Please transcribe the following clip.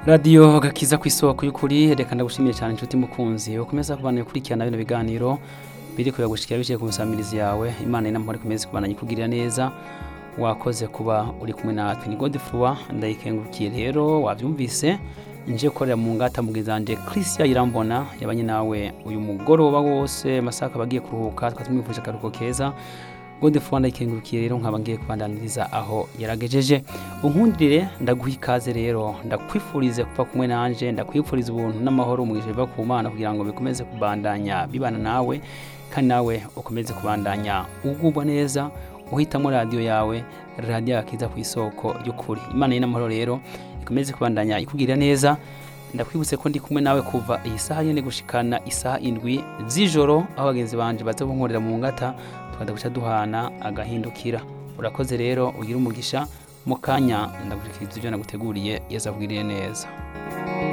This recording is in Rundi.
radiyo gakiza ku isoko y'ukuri reka ndagushimiye cyane inshuti mukunzi ukomeza kubana gukurikirana bino biganiro biri kuyagushikira biciye ku musamirizi yawe imana inamahoro ikomeze kubana ikugirira neza wakoze kuba uri kumwe natwe ni godefroid ndayikengurukiye rero wabyumvise nje gukorera mu ngata mugizanje christian irambona yabanye nawe uyu mugoroba wose masaka bagiye kuruhuka twari tumwifuje akaruhuko keza godefroid ndayikengurukiye rero nkaba ngiye kubandaniriza aho yaragejeje unkundire ndaguha ikaze rero ndakwifurize kuba kumwe nanje ndakwifuriza ubuntu n'amahoro umwishe biva ku mana kugira ngo bikomeze kubandanya bibana nawe kandi nawe ukomeze kubandanya ugubwa neza uhitamo radiyo yawe radiyo yakiza ku isoko y'ukuri imana y'inamahoro rero ikomeze kubandanya ikubwira neza ndakwibutse ko ndi kumwe nawe kuva iyi saha nyine gushikana isaha indwi z'ijoro aho bagenzi banje baza kunkorera mu ngata tukajya guca duhana agahindukira urakoze rero ugira umugisha mu kanya ndagushyikiriza ibyo naguteguriye yazabwiriye neza